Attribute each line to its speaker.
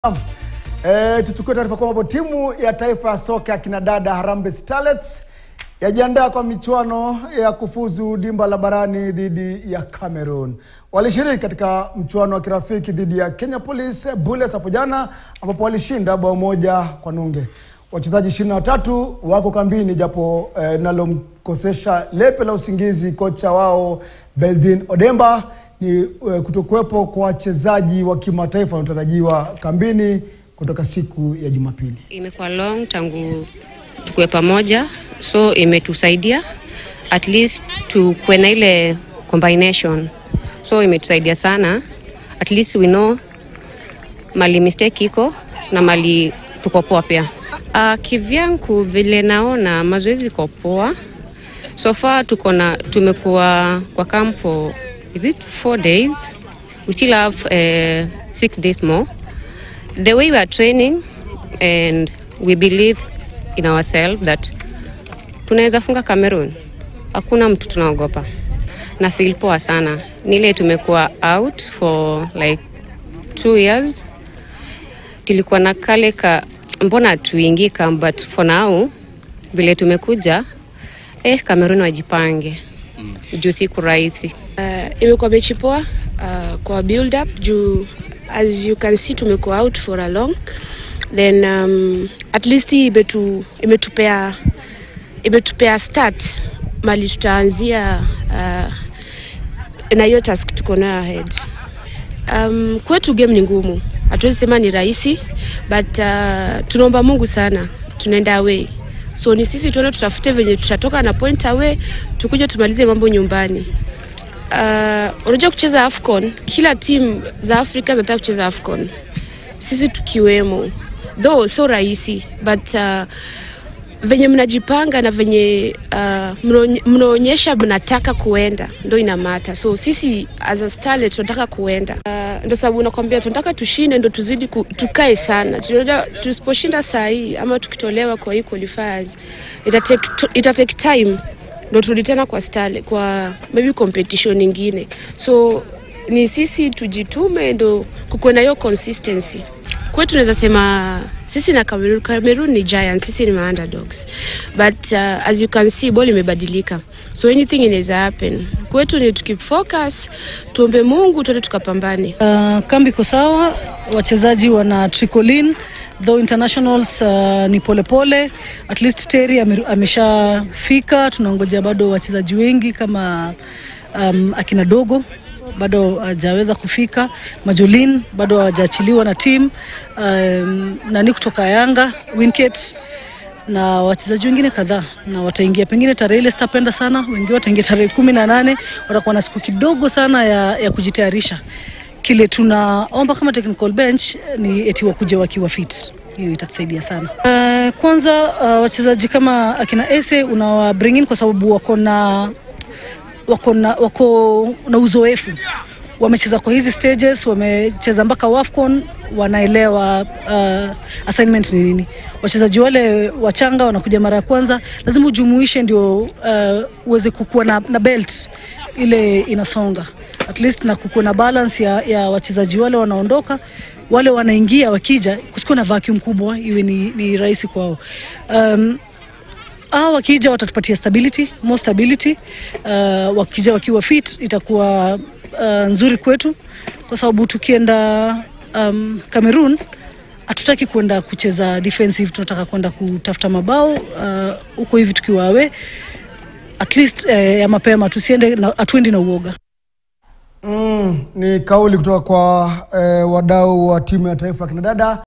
Speaker 1: E, tuchukue taarifa kwamba timu ya taifa ya soka ya kinadada Harambee Starlets yajiandaa kwa michuano ya kufuzu dimba la barani dhidi ya Cameroon. Walishiriki katika mchuano wa kirafiki dhidi ya Kenya Police Bullets hapo jana ambapo walishinda bao moja kwa nunge. Wachezaji ishirini na watatu wako kambini japo eh, nalomkosesha lepe la usingizi kocha wao Beldin Odemba ni eh, kutokuwepo kwa wachezaji wa kimataifa wanaotarajiwa kambini kutoka siku ya Jumapili.
Speaker 2: Imekuwa long tangu tukue pamoja, so imetusaidia at least tukuwe na ile combination, so imetusaidia sana, at least we know mali mistake iko na mali tuko poa pia. Uh, kivyangu vile naona mazoezi iko poa so far, tuko na tumekuwa kwa camp for is it four days, we still have uh, six days more the way we are training and we believe in ourselves that tunaweza funga Cameroon. Hakuna mtu tunaogopa na feel poa sana. Ni ile tumekuwa out for like two years, tulikuwa na kale ka mbona tuingi kam, but for now vile tumekuja eh, Cameroon wajipange juu siku rahisi.
Speaker 3: Uh, imekuwa mechi poa uh, kwa build up juu as you can see tumekuwa out for a long then um, at least hii imetu, imetupea imetupea start mali tutaanzia uh, na hiyo task tuko nayo ahead. Um, kwetu game ni ngumu, hatuwezi sema ni rahisi but uh, tunaomba Mungu sana, tunaenda away so ni sisi tuone tutafute venye tutatoka na point away, tukuja tumalize mambo nyumbani. Uh, unajua kucheza AFCON, kila timu za Afrika zinataka kucheza AFCON, sisi tukiwemo, though so rahisi but uh, venye mnajipanga na venye uh, mnaonyesha mnataka kuenda ndo inamata. So sisi as a starlet tunataka kuenda uh, ndo sababu nakwambia tunataka tushinde, ndo tuzidi ku, tukae sana. Tunajua tusiposhinda saa hii ama tukitolewa kwa hii qualifiers ita take, ita take time ndo turudi tena kwa style, kwa maybe competition nyingine, so ni sisi tujitume ndo kukuwe na hiyo consistency kwetu tunaweza sema sisi na Cameroon, Cameroon ni giants, sisi ni underdogs but uh, as you can see ball imebadilika, so anything inaweza happen. Kwetu ni tukip focus, tuombe Mungu tuende tukapambane.
Speaker 4: Uh, kambi iko sawa, wachezaji wana trickle in though internationals uh, ni polepole pole. At least Terry ameshafika, tunangojea bado wachezaji wengi kama um, akina Dogo bado hajaweza kufika. Majolin bado hawajaachiliwa na team um, nani kutoka Yanga Winket na wachezaji wengine kadhaa, na wataingia pengine tarehe ile sitapenda sana, wengine wataingia tarehe kumi na nane. Watakuwa na siku kidogo sana ya, ya kujitayarisha. Kile tunaomba kama technical bench ni eti wakuja wakiwa fit, hiyo itatusaidia sana. Uh, kwanza uh, wachezaji kama akina Ese unawa bring in kwa sababu wako na wako na, wako na uzoefu, wamecheza kwa hizi stages, wamecheza mpaka WAFCON, wanaelewa uh, assignment ni nini. Wachezaji wale wachanga wanakuja mara ya kwanza, lazima ujumuishe ndio uh, uweze kukua na, na belt ile inasonga at least na kukua na balance ya, ya wachezaji wale wanaondoka wale wanaingia, wakija kusikuwa na vacuum kubwa, iwe ni, ni rahisi kwao um, hao wakija watatupatia stability, more stability. Uh, wakija wakiwa fit itakuwa uh, nzuri kwetu, kwa sababu tukienda um, Cameroon hatutaki kwenda kucheza defensive, tunataka kwenda kutafuta mabao huko uh, hivi tukiwa awe at least uh, ya mapema, tusiende hatuendi na uoga.
Speaker 1: Mm, ni kauli kutoka kwa eh, wadau wa timu ya taifa ya kinadada.